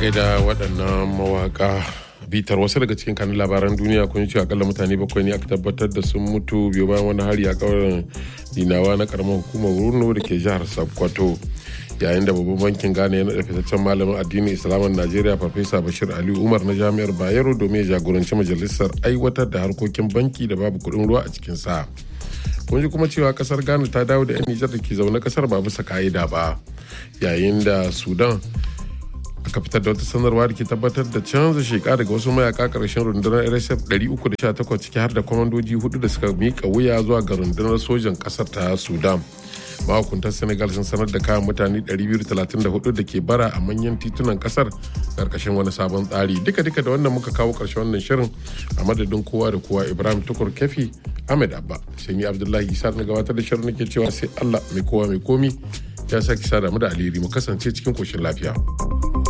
gaida waɗannan mawaka bitar wasu daga cikin kanun labaran duniya kun ce akalla mutane bakwai ne aka tabbatar da sun mutu biyu bayan wani hari a kauyen dinawa na karamar hukumar wurno da ke jihar sokoto yayin da babban bankin ghana ya naɗa fitaccen malamin addinin islamin najeriya farfesa bashir ali umar na jami'ar bayero domin ya jagoranci majalisar aiwatar da harkokin banki da babu kuɗin ruwa a cikin sa kun ji kuma cewa kasar ghana ta dawo da 'yan nijar da ke zaune kasar ba bisa ka'ida ba yayin da sudan aka fitar da wata sanarwa da ke tabbatar da canza sheka daga wasu mayaka karshen rundunar rsf 318 ciki har da kwamandoji hudu da suka mika wuya zuwa ga rundunar sojan kasar ta sudan mahukuntar senegal sun sanar da kayan mutane 234 da ke bara a manyan titunan kasar karkashin wani sabon tsari duka duka da wannan muka kawo karshen wannan shirin a madadin kowa da kowa ibrahim tukur kefi ahmed abba sai ni abdullahi isa na gabatar da shirin nake cewa sai allah mai kowa mai komi ya sake sada mu da alheri mu kasance cikin koshin lafiya.